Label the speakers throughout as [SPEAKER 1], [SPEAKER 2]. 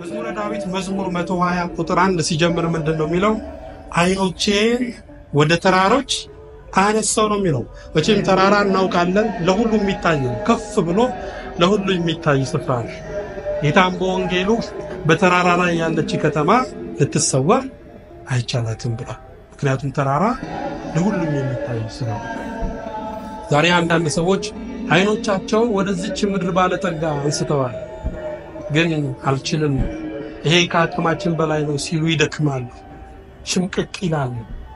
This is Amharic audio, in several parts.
[SPEAKER 1] መዝሙረ ዳዊት መዝሙር 120 ቁጥር አንድ ሲጀምር ምንድን ነው የሚለው? ዓይኖቼን ወደ ተራሮች አነሳው ነው የሚለው። መቼም ተራራ እናውቃለን፣ ለሁሉ የሚታይ ነው። ከፍ ብሎ ለሁሉ የሚታይ ስፍራ ነው። ጌታም በወንጌሉ በተራራ ላይ ያለች ከተማ ልትሰወር አይቻላትም ብሏል። ምክንያቱም ተራራ ለሁሉም የሚታይ ስለሆነ። ዛሬ አንዳንድ ሰዎች ዓይኖቻቸውን ወደዚች ምድር ባለጠጋ አንስተዋል። ግን አልችልም፣ ይሄ ከአቅማችን በላይ ነው ሲሉ ይደክማሉ፣ ሽምቅቅ ይላሉ።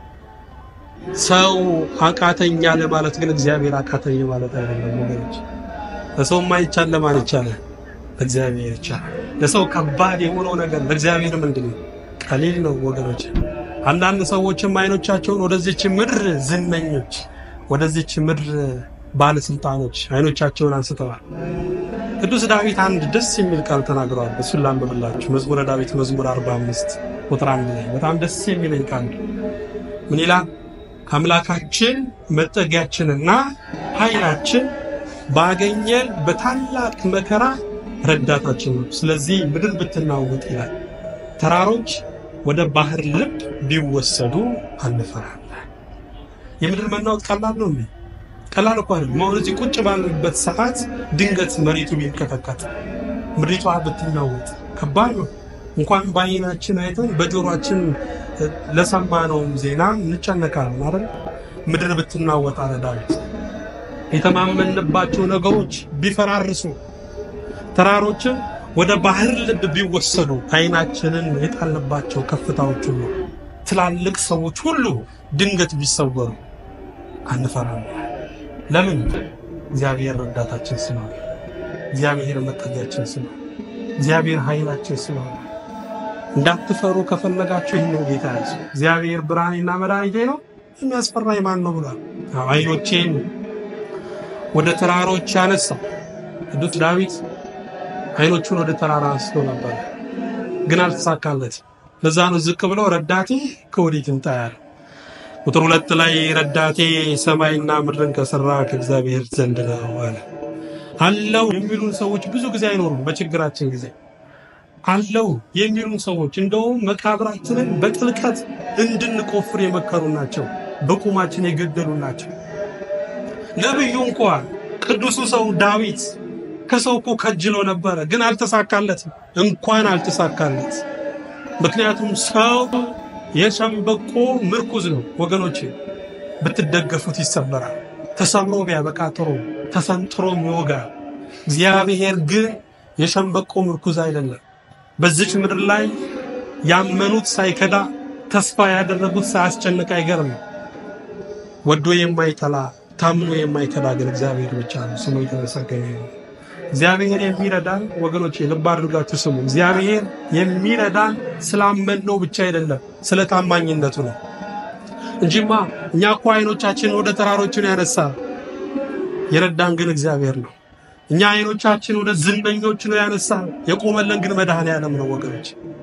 [SPEAKER 1] ሰው አቃተኛ ለማለት ግን እግዚአብሔር አቃተኝ ማለት አይደለም ወገኖች። ለሰው ማይቻል ለማን ይቻላል? ለእግዚአብሔር ይቻላል። ለሰው ከባድ የሆነው ነገር ለእግዚአብሔር ምንድን ነው? ቀሊል ነው ወገኖች። አንዳንድ ሰዎችም አይኖቻቸውን ወደዚች ምድር ዝነኞች፣ ወደዚች ምድር ባለስልጣኖች አይኖቻቸውን አንስተዋል። ቅዱስ ዳዊት አንድ ደስ የሚል ቃል ተናግረዋል። እሱን ላንብብላችሁ። መዝሙረ ዳዊት መዝሙር 45 ቁጥር አንድ ላይ በጣም ደስ የሚለኝ ቃል ምን ይላል? አምላካችን መጠጊያችንና ኃይላችን ባገኘን በታላቅ መከራ ረዳታችን ነው። ስለዚህ ምድር ብትናወጥ ይላል ተራሮች ወደ ባህር ልብ ቢወሰዱ አንፈራለን። የምድር መናወጥ ቀላል ነው እንዴ? ቀላል እኮ አይደለም። አሁን እዚህ ቁጭ ባለበት ሰዓት ድንገት መሬቱ ቢንቀጠቀጥ ምድሪቷ ብትናወጥ ከባድ ነው። እንኳን በዓይናችን አይተን በጆሮአችን ለሰማነውም ዜና እንጨነቃለን አይደል? ምድር ብትናወጥ አለ ዳዊት። የተማመንባቸው ነገሮች ቢፈራርሱ፣ ተራሮችን ወደ ባህር ልብ ቢወሰዱ፣ ዓይናችንን የጣልንባቸው ከፍታዎች ሁሉ ትላልቅ ሰዎች ሁሉ ድንገት ቢሰወሩ አንፈራም። ለምን? እግዚአብሔር ረዳታችን ስለሆነ፣ እግዚአብሔር መጠጊያችን ስለሆነ፣ እግዚአብሔር ኃይላችን ስለሆነ። እንዳትፈሩ ከፈለጋችሁ ይህን ነው ጌታ ያዙ። እግዚአብሔር ብርሃኔና መድኃኒቴ ነው የሚያስፈራኝ ማን ነው ብሏል። ዓይኖቼን ወደ ተራሮች ያነሳው ቅዱስ ዳዊት ዓይኖቹን ወደ ተራራ አንስቶ ነበር፣ ግን አልተሳካለት። ለዛ ነው ዝቅ ብለው ረዳቴ ከወዴት ይምጣ ያለ። ቁጥር ሁለት ላይ ረዳቴ ሰማይና ምድርን ከሰራ ከእግዚአብሔር ዘንድ ነው አለ። አለው የሚሉን ሰዎች ብዙ ጊዜ አይኖሩም። በችግራችን ጊዜ አለው የሚሉን ሰዎች እንደውም መቃብራችንን በጥልቀት እንድንቆፍር የመከሩ ናቸው። በቁማችን የገደሉ ናቸው። ነቢዩ እንኳን ቅዱሱ ሰው ዳዊት ከሰው እኮ ከጅሎ ነበረ፣ ግን አልተሳካለትም። እንኳን አልተሳካለት። ምክንያቱም ሰው የሸምበቆ ምርኩዝ ነው ወገኖቼ። ብትደገፉት ይሰበራል። ተሰብሮ ቢያበቃ ጥሩ፣ ተሰንጥሮም ይወጋል። እግዚአብሔር ግን የሸምበቆ ምርኩዝ አይደለም። በዚች ምድር ላይ ያመኑት ሳይከዳ ተስፋ ያደረጉት ሳያስጨንቅ አይገርም። ወዶ የማይጠላ ታምኖ የማይከዳ ግን እግዚአብሔር ብቻ ነው። ስሙ የተመሰገነ ነው። እግዚአብሔር የሚረዳን ወገኖች ልብ አድርጋችሁ ስሙ። እግዚአብሔር የሚረዳን ስላመንነው ብቻ አይደለም፣ ስለ ታማኝነቱ ነው እንጂማ እኛ እኮ አይኖቻችን ወደ ተራሮችን ያነሳ የረዳን ግን እግዚአብሔር ነው። እኛ አይኖቻችን ወደ ዝነኞች ነው ያነሳ፣ የቆመለን ግን መድኃኔዓለም ነው ወገኖች።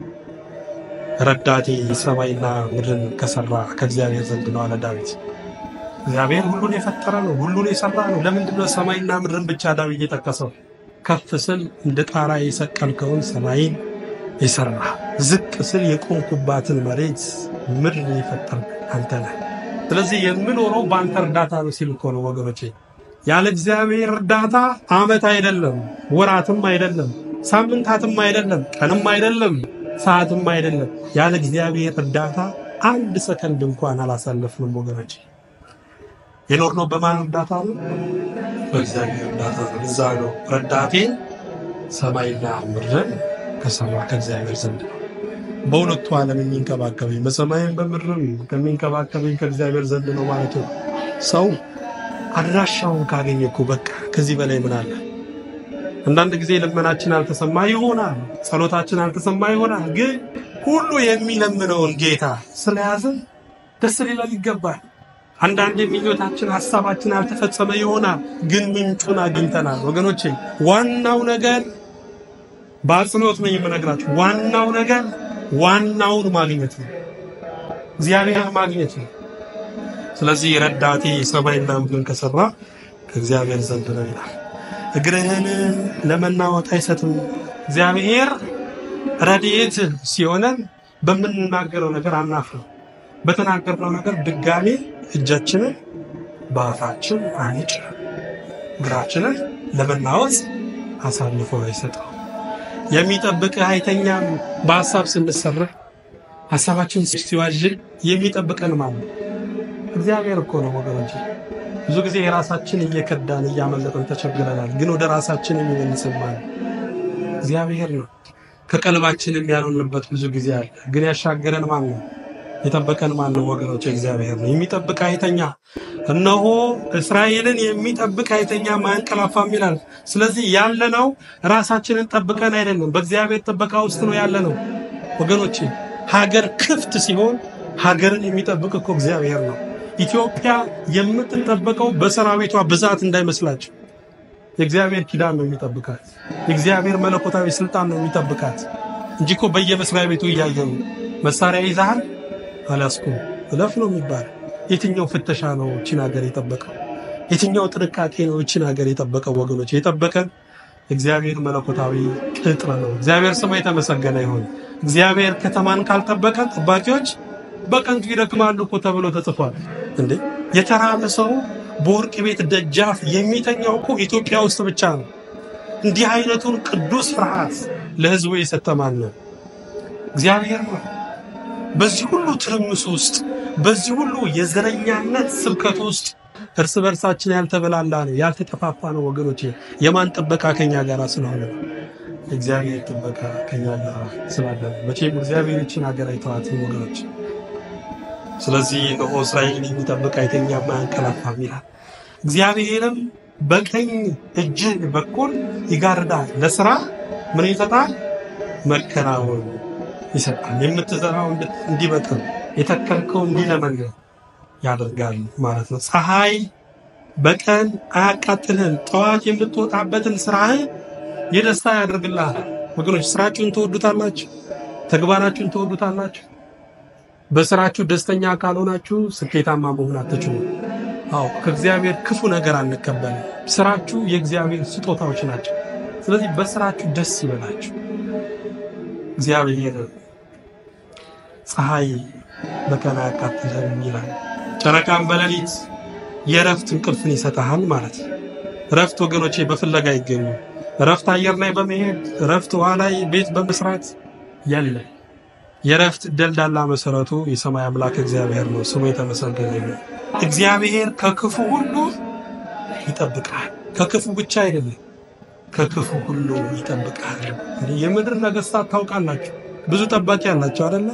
[SPEAKER 1] ረዳቴ ሰማይና ምድርን ከሰራ ከእግዚአብሔር ዘንድ ነው አለ ዳዊት። እግዚአብሔር ሁሉን የፈጠረ ነው፣ ሁሉን የሰራ ነው። ለምንድን ነው ሰማይና ምድርን ብቻ ዳዊት የጠቀሰው? ከፍ ስል እንደ ጣራ የሰቀልከውን ሰማይን የሰራ ዝቅ ስል የቆምኩባትን መሬት ምድር የፈጠርክ አንተ ነህ። ስለዚህ የምኖረው በአንተ እርዳታ ነው ሲል እኮ ነው ወገኖቼ። ያለ እግዚአብሔር እርዳታ ዓመት አይደለም፣ ወራትም አይደለም፣ ሳምንታትም አይደለም፣ ቀንም አይደለም፣ ሰዓትም አይደለም። ያለ እግዚአብሔር እርዳታ አንድ ሰከንድ እንኳን አላሳለፍንም ወገኖቼ። የኖርነው በማን እርዳታ ነው? በእግዚአብሔር እርዳታ ነው። እዛ ነው ረዳቴ ሰማይና ምድርን ከሰራ ከእግዚአብሔር ዘንድ ነው። በሁለቱ ዓለም የሚንከባከበኝ በሰማይም በምድርም ከሚንከባከበኝ ከእግዚአብሔር ዘንድ ነው ማለት ነው። ሰው አድራሻውን ካገኘ እኮ በቃ ከዚህ በላይ ምን አለ? አንዳንድ ጊዜ ልመናችን አልተሰማ ይሆናል፣ ጸሎታችን አልተሰማ ይሆናል። ግን ሁሉ የሚለምነውን ጌታ ስለያዘን ደስ ሊለን ይገባል። አንዳንድ ምኞታችን ሀሳባችን አልተፈጸመ ይሆናል፣ ግን ምንጩን አግኝተናል። ወገኖቼ ዋናው ነገር በአጽንኦት ነው የምነግራችሁ፣ ዋናው ነገር ዋናውን ማግኘት ነው፣ እግዚአብሔር ማግኘት ነው። ስለዚህ ረዳቴ ሰማይና ምድርን ከሰራ ከእግዚአብሔር ዘንድ ነው ይላል። እግርህን ለመናወጥ አይሰጥም። እግዚአብሔር ረድኤት ሲሆነን በምንናገረው ነገር አናፍርም። በተናገርነው ነገር ድጋሜ እጃችንን በአፋችን አንጭንም። እግራችንን ለመናወጽ አሳልፎ አይሰጠው። የሚጠብቅህ አይተኛም። በሀሳብ ስንሰራ ሀሳባችን ሲዋዥን የሚጠብቀን ማለት ነው እግዚአብሔር እኮ ነው ወገኖች። ብዙ ጊዜ የራሳችን እየከዳን እያመለጠን ተቸግረናል። ግን ወደ ራሳችን የሚመልስን ማለት እግዚአብሔር ነው። ከቀልባችንም ያልሆንበት ብዙ ጊዜ አለ። ግን ያሻገረን ማን ነው? የጠበቀን ማን ነው ወገኖች? እግዚአብሔር ነው። የሚጠብቅ አይተኛ፣ እነሆ እስራኤልን የሚጠብቅ አይተኛ ማያንቀላፋም ይላል። ስለዚህ ያለነው ራሳችንን ጠብቀን አይደለም፣ በእግዚአብሔር ጥበቃ ውስጥ ነው ያለነው ወገኖቼ። ሀገር ክፍት ሲሆን ሀገርን የሚጠብቅ እኮ እግዚአብሔር ነው። ኢትዮጵያ የምትጠበቀው በሰራዊቷ ብዛት እንዳይመስላችሁ። የእግዚአብሔር ኪዳን ነው የሚጠብቃት። የእግዚአብሔር መለኮታዊ ስልጣን ነው የሚጠብቃት እንጂ እኮ በየመስሪያ ቤቱ እያየን መሳሪያ ይዛሃል አላስኩም እለፍ ነው የሚባል። የትኛው ፍተሻ ነው እችን ሀገር የጠበቀው? የትኛው ጥንቃቄ ነው እችን ሀገር የጠበቀው? ወገኖች የጠበቀን እግዚአብሔር መለኮታዊ ቅጥር ነው። እግዚአብሔር ስሙ የተመሰገነ ይሁን። እግዚአብሔር ከተማን ካልጠበቀ ጠባቂዎች በከንቱ ይደክማሉ እኮ ተብሎ ተጽፏል። እንዴ የተራበ ሰው በወርቅ ቤት ደጃፍ የሚተኛው እኮ ኢትዮጵያ ውስጥ ብቻ ነው። እንዲህ አይነቱን ቅዱስ ፍርሃት ለሕዝቡ የሰጠ ማን ነው? እግዚአብሔር ነው። በዚህ ሁሉ ትርምስ ውስጥ በዚህ ሁሉ የዘረኛነት ስብከት ውስጥ እርስ በርሳችን ያልተበላላ ነው ያልተጠፋፋ ነው ወገኖቼ። የማን ጥበቃ ከኛ ጋር ስለሆነ ነው? እግዚአብሔር ጥበቃ ከኛ ጋር ስላለ ነው። መቼም እግዚአብሔር ይችን ሀገር አይተዋትም ወገኖች። ስለዚህ እነሆ እስራኤልን የሚጠብቅ አይተኛም አያንቀላፋም ይላል። እግዚአብሔርም በቀኝ እጅህ በኩል ይጋርዳል፣ ለስራ ምን ይሰጣል? መከናወን ይሰጣል። የምትዘራው እንዲበቅል የተከልከው እንዲለመልም ያደርጋል ማለት ነው። ፀሐይ በቀን አያቃጥልህም፣ ጠዋት የምትወጣበትን ስራህን የደስታ ያደርግልሃል። ወገኖች ስራችሁን ትወዱታላችሁ፣ ተግባራችሁን ትወዱታላችሁ። በስራችሁ ደስተኛ ካልሆናችሁ ስኬታማ መሆን አትችሉም። አዎ ከእግዚአብሔር ክፉ ነገር አንቀበልም። ስራችሁ የእግዚአብሔር ስጦታዎች ናቸው። ስለዚህ በስራችሁ ደስ ይበላችሁ። እግዚአብሔር ፀሐይ በቀን አያቃጥልህም ይላል፣ ጨረቃም በሌሊት የእረፍት እንቅልፍን ይሰጠሃል ማለት ነው። እረፍት ወገኖቼ በፍለጋ ይገኙ። እረፍት አየር ላይ በመሄድ እረፍት ውሃ ላይ ቤት በመስራት የለ። የእረፍት ደልዳላ መሰረቱ የሰማይ አምላክ እግዚአብሔር ነው። ስሙ የተመሰገነ ይሁን። እግዚአብሔር ከክፉ ሁሉ ይጠብቃል። ከክፉ ብቻ አይደለም፣ ከክፉ ሁሉ ይጠብቃል። የምድር ነገስታት ታውቃላችሁ፣ ብዙ ጠባቂ አላቸው አይደለ?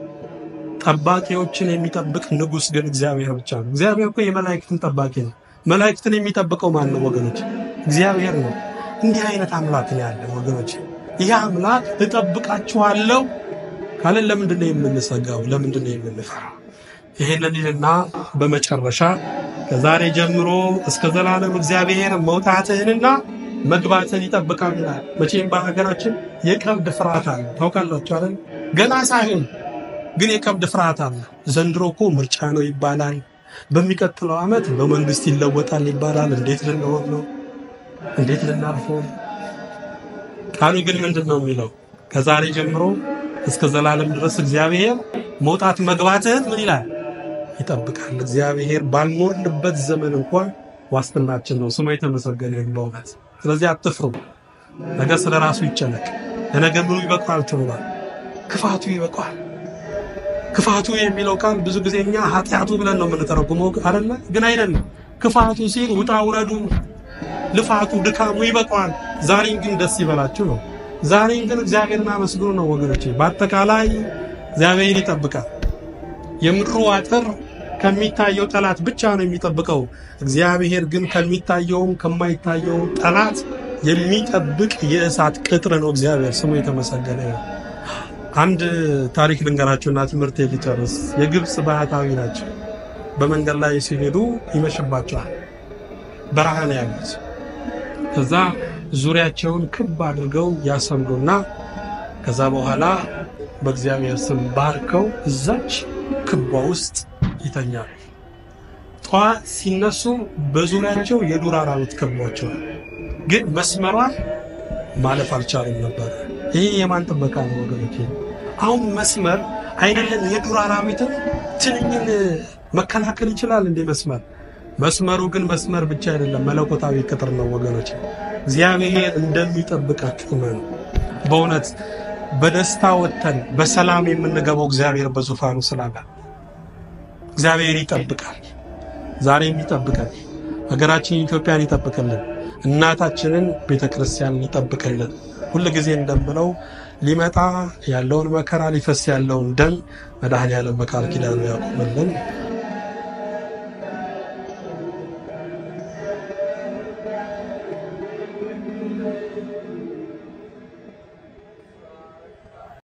[SPEAKER 1] ጠባቂዎችን የሚጠብቅ ንጉሥ ግን እግዚአብሔር ብቻ ነው። እግዚአብሔር እኮ የመላእክትን ጠባቂ ነው። መላእክትን የሚጠብቀው ማን ነው ወገኖች? እግዚአብሔር ነው። እንዲህ አይነት አምላክ ነው ያለ ወገኖች። ይህ አምላክ እጠብቃችኋለሁ ካለን ለምንድን ነው የምንሰጋው? ለምንድን ነው የምንፈራው? ይሄንን ይልና በመጨረሻ ከዛሬ ጀምሮ እስከ ዘላለም እግዚአብሔር መውጣትህንና መግባትህን ይጠብቃል ይላል። መቼም በሀገራችን የቀብድ ፍርሃት አለ። ታውቃላችሁ አይደል? ገና ሳይሆን ግን የቀብድ ፍርሃት አለ። ዘንድሮ እኮ ምርጫ ነው ይባላል። በሚቀጥለው ዓመት በመንግስት ይለወጣል ይባላል። እንዴት ልንሆን ነው? እንዴት ልናልፈው? ቃሉ ግን ምንድን ነው የሚለው? ከዛሬ ጀምሮ እስከ ዘላለም ድረስ እግዚአብሔር መውጣት መግባትህን ምን ይላል? ይጠብቃል። እግዚአብሔር ባልኖርንበት ዘመን እንኳን ዋስትናችን ነው። ስሙ የተመሰገነ ይሁን በእውነት። ስለዚህ አትፍሩ። ነገ ስለ ራሱ ይጨነቅ። ለነገ ምኑ ይበቃል ትብሏል። ክፋቱ ይበቃል። ክፋቱ የሚለው ቃል ብዙ ጊዜ እኛ ኃጢአቱ ብለን ነው የምንተረጉመው አይደለ? ግን አይደለም። ክፋቱ ሲል ውጣ ውረዱ፣ ልፋቱ፣ ድካሙ ይበቃዋል። ዛሬን ግን ደስ ይበላችሁ ነው። ዛሬን ግን እግዚአብሔርን አመስግኑ ነው ወገኖቼ። በአጠቃላይ እግዚአብሔር ይጠብቃል። የምድሩ አጥር ከሚታየው ጠላት ብቻ ነው የሚጠብቀው። እግዚአብሔር ግን ከሚታየውም ከማይታየውም ጠላት የሚጠብቅ የእሳት ቅጥር ነው። እግዚአብሔር ስሙ የተመሰገነ ነው። አንድ ታሪክ ልንገራችሁና ትምህርት ሊጨርስ። የግብፅ ባህታዊ ናቸው። በመንገድ ላይ ሲሄዱ ይመሽባቸዋል። በረሃ ነው ያሉት። ከዛ ዙሪያቸውን ክብ አድርገው ያሰምሩና ከዛ በኋላ በእግዚአብሔር ስም ባርከው እዛች ክቧ ውስጥ ይተኛሉ። ጠዋት ሲነሱ በዙሪያቸው የዱር አራዊት ከቧቸዋል። ግን መስመሯን ማለፍ አልቻሉም ነበር። ይህ የማን ጥበቃ ነው ወገኖች? አሁን መስመር አይደለም የዱር አራዊትን ትንኝን መከላከል ይችላል እንዴ መስመር? መስመሩ ግን መስመር ብቻ አይደለም መለኮታዊ ቅጥር ነው ወገኖች። እግዚአብሔር እንደሚጠብቃችሁ ነው። በእውነት በደስታ ወጥተን በሰላም የምንገባው እግዚአብሔር በዙፋኑ ስላለ እግዚአብሔር ይጠብቃል። ዛሬም ይጠብቃል። ሀገራችን ኢትዮጵያን ይጠብቅልን። እናታችንን ቤተ ክርስቲያን ይጠብቅልን። ሁል ጊዜ እንደምለው ሊመጣ ያለውን መከራ ሊፈስ ያለውን ደም መድኃኔዓለም በቃል ኪዳኑ ያቁምልን።